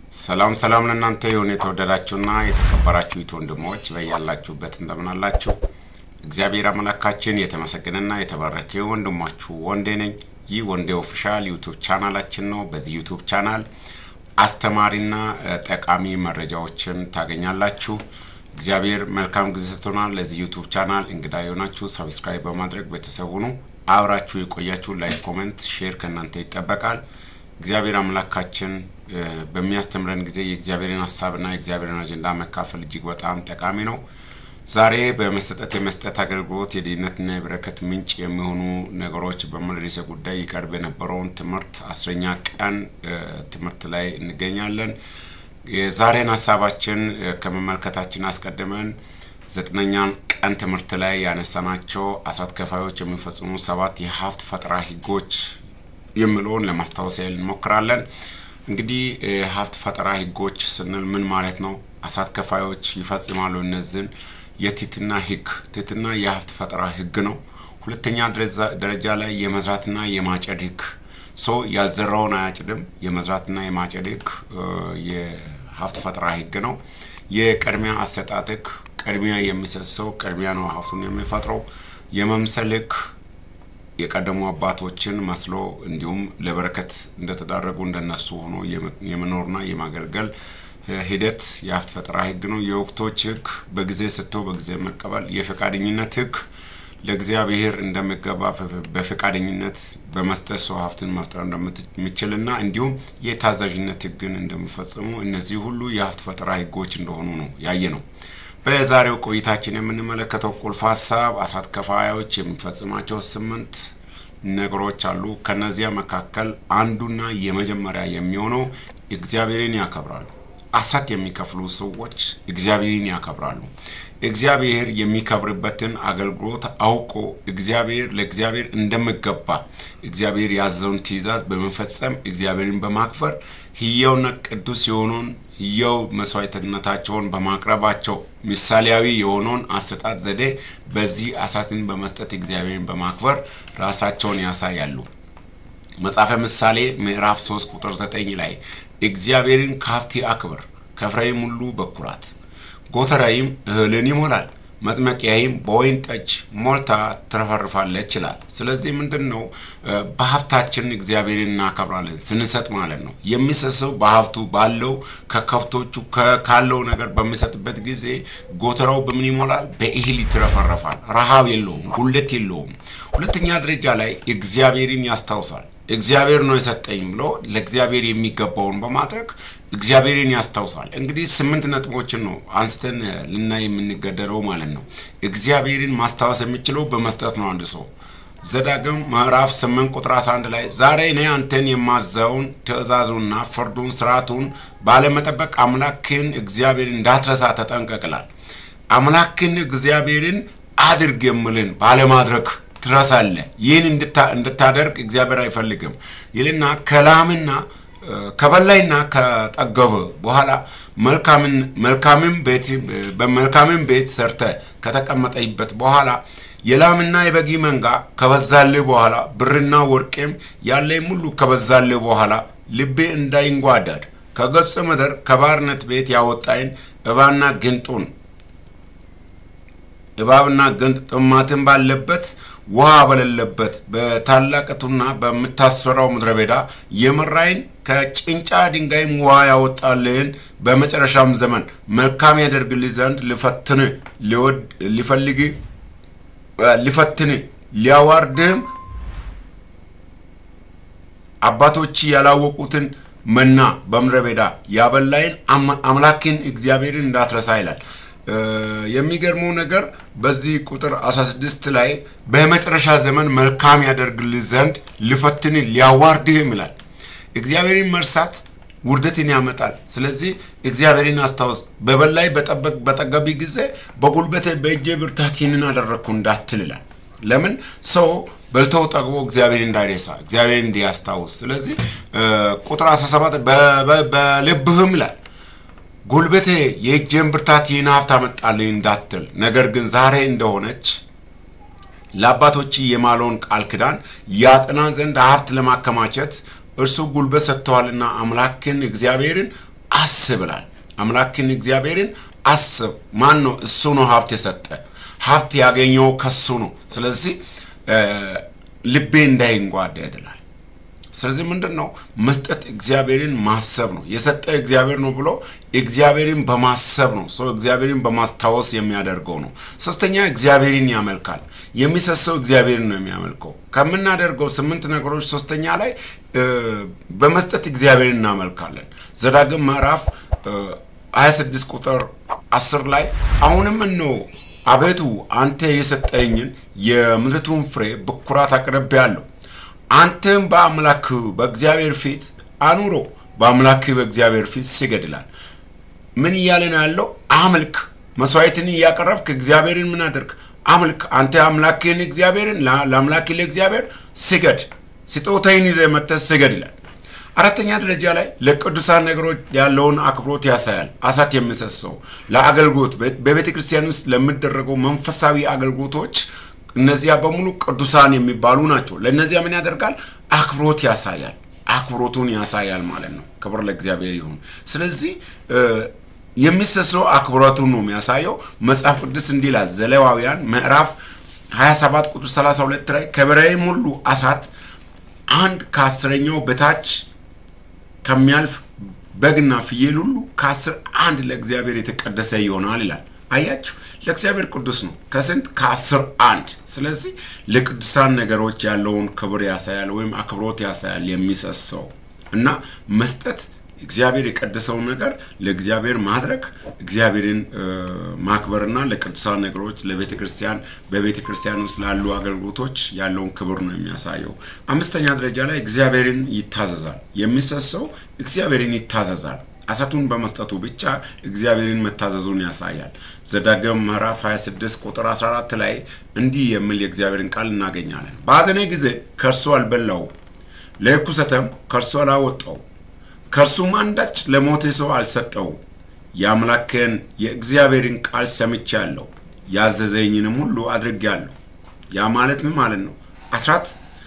ሰላም ሰላም ለእናንተ የሆነ የተወደዳችሁና የተከበራችሁ ይት ወንድሞች በያላችሁበት እንደምን አላችሁ? እግዚአብሔር አምላካችን የተመሰገነና የተባረከ ወንድማችሁ ወንዴ ነኝ። ይህ ወንዴ ኦፊሻል ዩቱብ ቻናላችን ነው። በዚህ ዩቱብ ቻናል አስተማሪና ጠቃሚ መረጃዎችን ታገኛላችሁ። እግዚአብሔር መልካም ጊዜ ሰጥቶናል። ለዚህ ዩቱብ ቻናል እንግዳ የሆናችሁ ሰብስክራይብ በማድረግ ቤተሰቡ ነው አብራችሁ የቆያችሁ ላይክ፣ ኮሜንት፣ ሼር ከእናንተ ይጠበቃል። እግዚአብሔር አምላካችን በሚያስተምረን ጊዜ የእግዚአብሔርን ሀሳብና የእግዚአብሔርን አጀንዳ መካፈል እጅግ በጣም ጠቃሚ ነው። ዛሬ በመሰጠት የመስጠት አገልግሎት የድህነትና የበረከት ምንጭ የሚሆኑ ነገሮች በሚል ርዕሰ ጉዳይ ይቀርብ የነበረውን ትምህርት አስረኛ ቀን ትምህርት ላይ እንገኛለን። የዛሬን ሀሳባችን ከመመልከታችን አስቀድመን ዘጠነኛን ቀን ትምህርት ላይ ያነሳናቸው አስራት ከፋዮች የሚፈጽሙ ሰባት የሀብት ፈጠራ ህጎች የሚለውን ለማስታወስ ያህል እንሞክራለን። እንግዲህ ሀብት ፈጠራ ህጎች ስንል ምን ማለት ነው? አስራት ከፋዮች ይፈጽማሉ እነዚህን የትህትና ህግ። ትህትና የሀብት ፈጠራ ህግ ነው። ሁለተኛ ደረጃ ላይ የመዝራትና የማጨድ ህግ። ሰው ያልዘራውን አያጭድም። የመዝራትና የማጨድ ህግ የሀብት ፈጠራ ህግ ነው። የቅድሚያ አሰጣጥ ህግ። ቅድሚያ የሚሰጥ ሰው ቅድሚያ ነው ሀብቱን የሚፈጥረው። የመምሰል ህግ የቀደሙ አባቶችን መስሎ እንዲሁም ለበረከት እንደተዳረጉ እንደነሱ ሆኖ የመኖርና የማገልገል ሂደት የሀብት ፈጠራ ህግ ነው። የወቅቶች ህግ በጊዜ ሰጥቶ በጊዜ መቀበል። የፈቃደኝነት ህግ ለእግዚአብሔር እንደሚገባ በፈቃደኝነት በመስጠት ሰው ሀብትን መፍጠር እንደሚችልና እንዲሁም የታዛዥነት ህግን እንደሚፈጽሙ እነዚህ ሁሉ የሀብት ፈጠራ ህጎች እንደሆኑ ነው ያየ ነው። በዛሬው ቆይታችን የምንመለከተው ቁልፍ ሀሳብ አስራት ከፋዮች የሚፈጽማቸው ስምንት ነገሮች አሉ። ከነዚያ መካከል አንዱና የመጀመሪያ የሚሆነው እግዚአብሔርን ያከብራሉ። አስራት የሚከፍሉ ሰዎች እግዚአብሔርን ያከብራሉ። እግዚአብሔር የሚከብርበትን አገልግሎት አውቆ እግዚአብሔር ለእግዚአብሔር እንደሚገባ እግዚአብሔር ያዘውን ትእዛዝ በመፈጸም እግዚአብሔርን በማክበር ህያውና ቅዱስ የሆነውን ህያው መስዋዕትነታቸውን በማቅረባቸው ምሳሌያዊ የሆነውን አሰጣጥ ዘዴ በዚህ አስራትን በመስጠት እግዚአብሔርን በማክበር ራሳቸውን ያሳያሉ። መጽሐፈ ምሳሌ ምዕራፍ 3 ቁጥር 9 ላይ እግዚአብሔርን ከሀብቴ አክብር፣ ከፍሬዬም ሁሉ በኩራት ጎተራይም እህልን ይሞላል፣ መጥመቂያይም በወይን ጠጅ ሞልታ ትረፈርፋለች ይላል። ስለዚህ ምንድን ነው በሀብታችን እግዚአብሔርን እናከብራለን ስንሰጥ ማለት ነው። የሚሰጥ ሰው በሀብቱ ባለው ከከብቶቹ ካለው ነገር በሚሰጥበት ጊዜ ጎተራው በምን ይሞላል? በእህል ይትረፈረፋል። ረሃብ የለውም፣ ጉለት የለውም። ሁለተኛ ደረጃ ላይ እግዚአብሔርን ያስታውሳል። እግዚአብሔር ነው የሰጠኝ ብሎ ለእግዚአብሔር የሚገባውን በማድረግ እግዚአብሔርን ያስታውሳል። እንግዲህ ስምንት ነጥቦችን ነው አንስተን ልናይ የምንገደረው ማለት ነው። እግዚአብሔርን ማስታወስ የሚችለው በመስጠት ነው። አንድ ሰው ዘዳግም ምዕራፍ ስምንት ቁጥር 11 ላይ ዛሬ እኔ አንተን የማዘውን ትእዛዙንና ፍርዱን ስርዓቱን ባለመጠበቅ አምላክን እግዚአብሔርን እንዳትረሳ ተጠንቀቅላል። አምላክን እግዚአብሔርን አድርግ የምልን ባለማድረግ ትረሳለህ። ይህን እንድታደርግ እግዚአብሔር አይፈልግም ይልና ከላምና ከበላይና ከጠገበ በኋላ መልካምን ቤት በመልካምን ቤት ሰርተ ከተቀመጠይበት በኋላ የላምና የበጊ መንጋ ከበዛልህ በኋላ ብርና ወርቄም ያለኝ ሁሉ ከበዛልህ በኋላ ልቤ እንዳይንጓዳድ ከገጽ ምድር ከባርነት ቤት ያወጣይን እባና ግንጡን እባብና ግንጥ ጥማትን ባለበት ውሃ በሌለበት በታላቅቱና በምታስፈራው ምድረ በዳ የመራይን ከጭንጫ ድንጋይም ውሃ ያወጣልህን በመጨረሻም ዘመን መልካም ያደርግልህ ዘንድ ልፈትን ሊፈልግ ሊፈትን ሊያዋርድህም አባቶች ያላወቁትን መና በምድረ በዳ ያበላይን አምላክን እግዚአብሔርን እንዳትረሳ ይላል። የሚገርመው ነገር በዚህ ቁጥር 16 ላይ በመጨረሻ ዘመን መልካም ያደርግልህ ዘንድ ልፈትን ሊያዋርድህም ይላል። እግዚአብሔርን መርሳት ውርደትን ያመጣል። ስለዚህ እግዚአብሔርን አስታውስ። በበላይ በጠገቢ ጊዜ በጉልበቴ በእጄ ብርታት ይህንን አደረግኩ እንዳትል ይላል። ለምን ሰው በልተው ጠግቦ እግዚአብሔር እንዳይረሳ እግዚአብሔር እንዲያስታውስ። ስለዚህ ቁጥር 17 በልብህም ይላል ጉልበቴ የእጄን ብርታት ይህን ሀብት አመጣልኝ እንዳትል፣ ነገር ግን ዛሬ እንደሆነች ለአባቶች የማለውን ቃል ኪዳን ያጽና ዘንድ ሀብት ለማከማቸት እርሱ ጉልበት ሰጥተዋልና አምላክን እግዚአብሔርን አስብ ይላል። አምላክን እግዚአብሔርን አስብ። ማን ነው? እሱ ነው ሀብት የሰጠ ሀብት ያገኘው ከሱ ነው። ስለዚህ ልቤ እንዳይንጓደድ ይላል። ስለዚህ ምንድን ነው መስጠት? እግዚአብሔርን ማሰብ ነው። የሰጠ እግዚአብሔር ነው ብሎ እግዚአብሔርን በማሰብ ነው። ሰው እግዚአብሔርን በማስታወስ የሚያደርገው ነው። ሶስተኛ እግዚአብሔርን ያመልካል። የሚሰሰው እግዚአብሔርን ነው የሚያመልከው። ከምናደርገው ስምንት ነገሮች ሶስተኛ ላይ በመስጠት እግዚአብሔርን እናመልካለን። ዘዳግም ምዕራፍ 26 ቁጥር 10 ላይ አሁንም እነሆ አቤቱ አንተ የሰጠኝን የምድሪቱን ፍሬ በኩራት አቅርቤአለሁ አንተም በአምላክ በእግዚአብሔር ፊት አኑሮ በአምላክ በእግዚአብሔር ፊት ስገድ ይላል። ምን እያለ ነው ያለው? አምልክ። መስዋዕትን እያቀረብክ እግዚአብሔርን ምን አድርግ? አምልክ። አንተ አምላክህን እግዚአብሔርን ለአምላክ ለእግዚአብሔር ስገድ። ስጦታይን ይዘህ መጥተህ ስገድ ይላል። አራተኛ ደረጃ ላይ ለቅዱሳን ነገሮች ያለውን አክብሮት ያሳያል። አሳት የሚሰሰው ለአገልግሎት በቤተ ክርስቲያን ውስጥ ለሚደረገው መንፈሳዊ አገልግሎቶች እነዚያ በሙሉ ቅዱሳን የሚባሉ ናቸው። ለእነዚያ ምን ያደርጋል? አክብሮት ያሳያል። አክብሮቱን ያሳያል ማለት ነው። ክብር ለእግዚአብሔር ይሁን። ስለዚህ የሚሰሰው አክብሮቱን ነው የሚያሳየው። መጽሐፍ ቅዱስ እንዲህ ይላል ዘሌዋውያን ምዕራፍ 27 ቁጥር 32 ላይ ከበሬም ሁሉ አሳት አንድ ከአስረኛው በታች ከሚያልፍ በግና ፍየል ሁሉ ከአስር አንድ ለእግዚአብሔር የተቀደሰ ይሆናል ይላል። አያችሁ ለእግዚአብሔር ቅዱስ ነው። ከስንት ከአስር አንድ። ስለዚህ ለቅዱሳን ነገሮች ያለውን ክብር ያሳያል ወይም አክብሮት ያሳያል የሚሰሰው እና መስጠት እግዚአብሔር የቀደሰውን ነገር ለእግዚአብሔር ማድረግ እግዚአብሔርን ማክበርና ለቅዱሳን ነገሮች ለቤተ ክርስቲያን በቤተ ክርስቲያን ውስጥ ላሉ አገልግሎቶች ያለውን ክብር ነው የሚያሳየው። አምስተኛ ደረጃ ላይ እግዚአብሔርን ይታዘዛል። የሚሰሰው እግዚአብሔርን ይታዘዛል። አሳቱን በመስጠቱ ብቻ እግዚአብሔርን መታዘዙን ያሳያል። ዘዳግም ምዕራፍ 26 ቁጥር 14 ላይ እንዲህ የሚል የእግዚአብሔርን ቃል እናገኛለን። በሐዘኔ ጊዜ ከእርሱ አልበላው፣ ለርኩሰትም ከእርሱ አላወጣው፣ ከእርሱም አንዳች ለሞተ ሰው አልሰጠው። የአምላክን የእግዚአብሔርን ቃል ሰምቻለሁ፣ ያዘዘኝንም ሁሉ አድርጌአለሁ። ያ ማለት ምን ማለት ነው? አስራት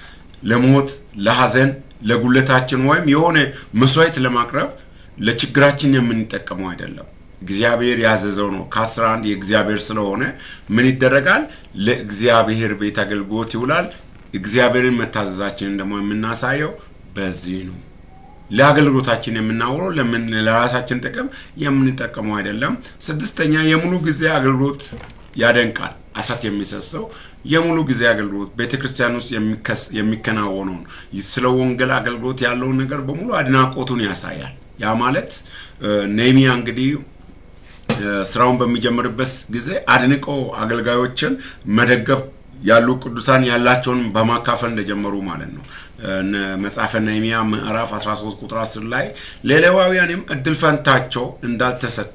ለሞት ለሐዘን፣ ለጉለታችን ወይም የሆነ መስዋዕት ለማቅረብ ለችግራችን የምንጠቀመው አይደለም። እግዚአብሔር ያዘዘው ነው። ከአስራ አንድ የእግዚአብሔር ስለሆነ ምን ይደረጋል? ለእግዚአብሔር ቤት አገልግሎት ይውላል። እግዚአብሔርን መታዘዛችንን ደግሞ የምናሳየው በዚህ ነው። ለአገልግሎታችን የምናውለው ለምን ለራሳችን ጥቅም የምንጠቀመው አይደለም። ስድስተኛ የሙሉ ጊዜ አገልግሎት ያደንቃል። አሳት የሚሰሰው የሙሉ ጊዜ አገልግሎት ቤተ ክርስቲያን ውስጥ የሚከናወነውን ስለ ወንጌል አገልግሎት ያለውን ነገር በሙሉ አድናቆቱን ያሳያል። ያ ማለት ኔሚያ እንግዲህ ስራውን በሚጀምርበት ጊዜ አድንቆ አገልጋዮችን መደገፍ ያሉ ቅዱሳን ያላቸውን በማካፈል እንደጀመሩ ማለት ነው። መጽሐፈ ነህምያ ምዕራፍ 13 ቁጥር 10 ላይ ለሌዋውያንም እድል ፈንታቸው እንዳልተሰጠ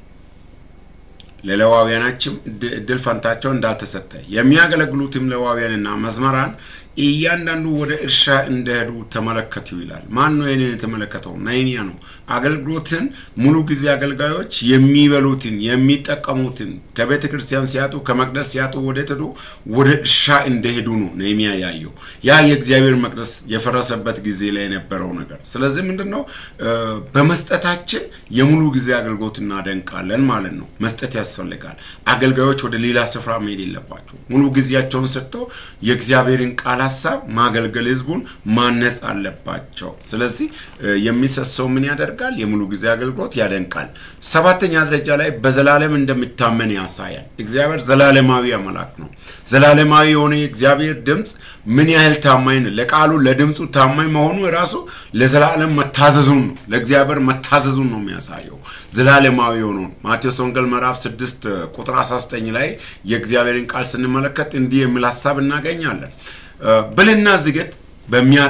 ለሌዋውያናችም እድል ፈንታቸው እንዳልተሰጠ የሚያገለግሉትም ሌዋውያንና መዝመራን እያንዳንዱ ወደ እርሻ እንደሄዱ ተመለከቱ ይላል። ማን ነው ይህንን የተመለከተው? ነህምያ ነው። አገልግሎትን ሙሉ ጊዜ አገልጋዮች የሚበሉትን የሚጠቀሙትን ከቤተ ክርስቲያን ሲያጡ ከመቅደስ ሲያጡ ወደ ሄዱ ወደ እርሻ እንደሄዱ ነው ነህምያ ያየው። ያ የእግዚአብሔር መቅደስ የፈረሰበት ጊዜ ላይ የነበረው ነገር። ስለዚህ ምንድን ነው በመስጠታችን የሙሉ ጊዜ አገልግሎት እናደንቃለን ማለት ነው። መስጠት ያስፈልጋል። አገልጋዮች ወደ ሌላ ስፍራ መሄድ የለባቸው። ሙሉ ጊዜያቸውን ሰጥተው የእግዚአብሔርን ቃል ሀሳብ ማገልገል፣ ህዝቡን ማነጽ አለባቸው። ስለዚህ የሚሰሰው ምን ያደርጋል? የሙሉ ጊዜ አገልግሎት ያደንቃል። ሰባተኛ ደረጃ ላይ በዘላለም እንደሚታመን ያሳያል። እግዚአብሔር ዘላለማዊ አምላክ ነው። ዘላለማዊ የሆነ የእግዚአብሔር ድምፅ ምን ያህል ታማኝ ነው። ለቃሉ ለድምፁ ታማኝ መሆኑ የራሱ ለዘላለም መታዘዙን ነው። ለእግዚአብሔር መታዘዙን ነው የሚያሳየው ዘላለማዊ የሆነውን ማቴዎስ ወንጌል ምዕራፍ 6 ቁጥር 19 ላይ የእግዚአብሔርን ቃል ስንመለከት እንዲህ የሚል ሀሳብ እናገኛለን። ብልና ዝገት በሚያ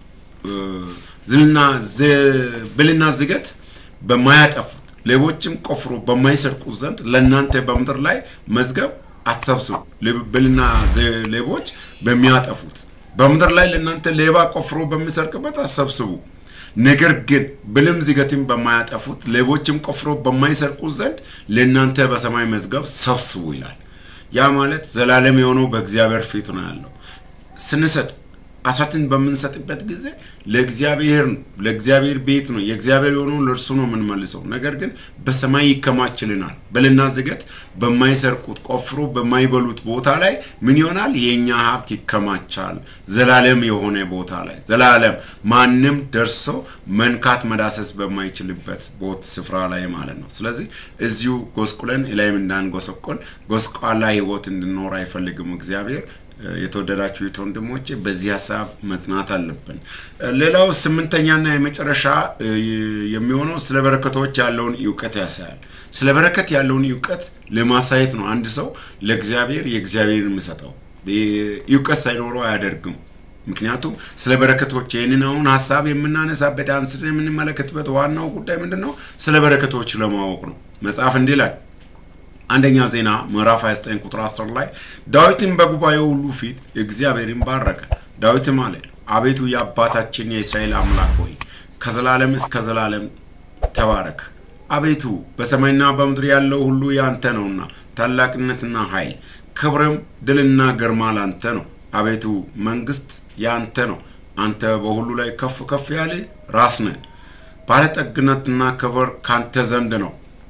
ብልና ዝገት በማያጠፉት ሌቦችም ቆፍሮ በማይሰርቁት ዘንድ ለእናንተ በምድር ላይ መዝገብ አትሰብስቡ። ብልና ሌቦች በሚያጠፉት በምድር ላይ ለእናንተ ሌባ ቆፍሮ በሚሰርቅበት አትሰብስቡ። ነገር ግን ብልም ዝገትም በማያጠፉት ሌቦችም ቆፍሮ በማይሰርቁት ዘንድ ለእናንተ በሰማይ መዝገብ ሰብስቡ ይላል። ያ ማለት ዘላለም የሆነው በእግዚአብሔር ፊት ነው ያለው። ስንሰጥ አስራትን በምንሰጥበት ጊዜ ለእግዚአብሔር ነው፣ ለእግዚአብሔር ቤት ነው፣ የእግዚአብሔር የሆነውን ለእርሱ ነው የምንመልሰው። ነገር ግን በሰማይ ይከማችልናል። በልና ዝገት በማይሰርቁት ቆፍሮ በማይበሉት ቦታ ላይ ምን ይሆናል? የእኛ ሀብት ይከማቻል። ዘላለም የሆነ ቦታ ላይ ዘላለም ማንም ደርሶ መንካት መዳሰስ በማይችልበት ቦት ስፍራ ላይ ማለት ነው። ስለዚህ እዚሁ ጎስቁለን ላይም እንዳንጎሰቆል ጎስቋላ ህይወት እንድኖር አይፈልግም እግዚአብሔር። የተወደዳችሁ ወንድሞቼ በዚህ ሀሳብ መጽናት አለብን። ሌላው ስምንተኛና የመጨረሻ የሚሆነው ስለ በረከቶች ያለውን እውቀት ያሳያል። ስለ በረከት ያለውን እውቀት ለማሳየት ነው አንድ ሰው ለእግዚአብሔር የእግዚአብሔርን የሚሰጠው። እውቀት ሳይኖረው አያደርግም። ምክንያቱም ስለ በረከቶች ይህንን አሁን ሀሳብ የምናነሳበት አንስን የምንመለከትበት ዋናው ጉዳይ ምንድን ነው? ስለ በረከቶች ለማወቅ ነው። መጽሐፍ እንዲህ ይላል አንደኛ ዜና ምዕራፍ 29 ቁጥር 10 ላይ ዳዊትም በጉባኤው ሁሉ ፊት እግዚአብሔርን ባረከ። ዳዊትም አለ አቤቱ የአባታችን የእስራኤል አምላክ ሆይ ከዘላለም እስከ ዘላለም ተባረክ። አቤቱ በሰማይና በምድር ያለው ሁሉ ያንተ ነውና ታላቅነትና ኃይል፣ ክብርም ድልና ግርማ ላንተ ነው። አቤቱ መንግስት ያንተ ነው። አንተ በሁሉ ላይ ከፍ ከፍ ያለ ራስ ነህ። ባለጠግነትና ክብር ካንተ ዘንድ ነው።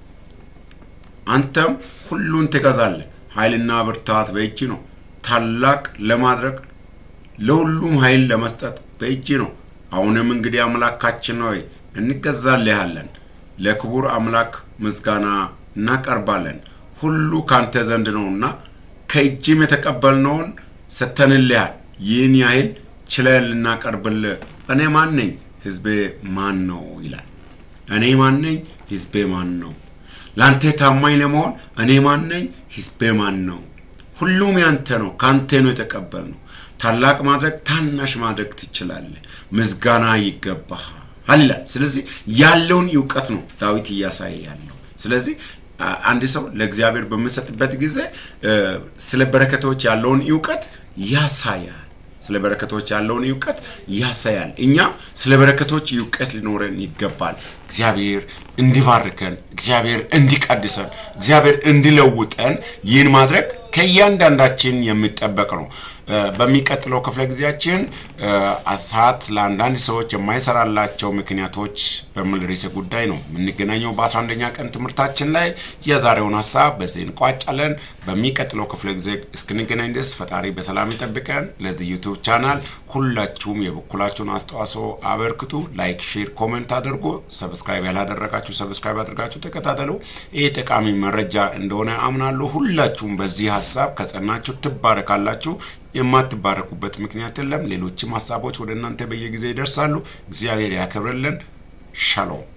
አንተም ሁሉን ትገዛለህ። ኃይልና ብርታት በእጅ ነው። ታላቅ ለማድረግ ለሁሉም ኃይል ለመስጠት በእጅ ነው። አሁንም እንግዲህ አምላካችን ሆይ እንገዛልሃለን፣ ለክቡር አምላክ ምስጋና እናቀርባለን። ሁሉ ካንተ ዘንድ ነውና ከእጅም የተቀበልነውን ሰጥተንልሃል። ይህን ያህል ችለን ልናቀርብልህ እኔ ማን ነኝ? ህዝቤ ማን ነው? ይላል። እኔ ማን ነኝ? ህዝቤ ማን ነው? ለአንተ ታማኝ ለመሆን እኔ ማን ነኝ? ህዝቤ ማን ነው? ሁሉም ያንተ ነው፣ ከአንተ ነው የተቀበልነው። ታላቅ ማድረግ ታናሽ ማድረግ ትችላለህ። ምስጋና ይገባሃል ይላል። ስለዚህ ያለውን እውቀት ነው ዳዊት እያሳየ ያለው። ስለዚህ አንድ ሰው ለእግዚአብሔር በምንሰጥበት ጊዜ ስለ በረከቶች ያለውን እውቀት ያሳያል። ስለ በረከቶች ያለውን እውቀት ያሳያል። እኛ ስለ በረከቶች እውቀት ሊኖረን ይገባል። እግዚአብሔር እንዲባርከን፣ እግዚአብሔር እንዲቀድሰን፣ እግዚአብሔር እንዲለውጠን ይህን ማድረግ ከእያንዳንዳችን የሚጠበቅ ነው። በሚቀጥለው ክፍለ ጊዜያችን ሰዓት ለአንዳንድ ሰዎች የማይሰራላቸው ምክንያቶች በሚል ርዕሰ ጉዳይ ነው የምንገናኘው በአስራ አንደኛ ቀን ትምህርታችን ላይ። የዛሬውን ሀሳብ በዚህ እንቋጫለን። በሚቀጥለው ክፍለ ጊዜ እስክንገናኝ ድረስ ፈጣሪ በሰላም ይጠብቀን። ለዚህ ዩቱብ ቻናል ሁላችሁም የበኩላችሁን አስተዋጽኦ አበርክቱ። ላይክ፣ ሼር፣ ኮሜንት አድርጉ። ሰብስክራይብ ያላደረጋችሁ ሰብስክራይብ አድርጋችሁ ተከታተሉ። ይህ ጠቃሚ መረጃ እንደሆነ አምናለሁ። ሁላችሁም በዚህ ሀሳብ ከጸናችሁ ትባረካላችሁ። የማትባረኩበት ምክንያት የለም። ሌሎችም ሀሳቦች ወደ እናንተ በየጊዜ ይደርሳሉ። እግዚአብሔር ያከብርልን። ሻሎም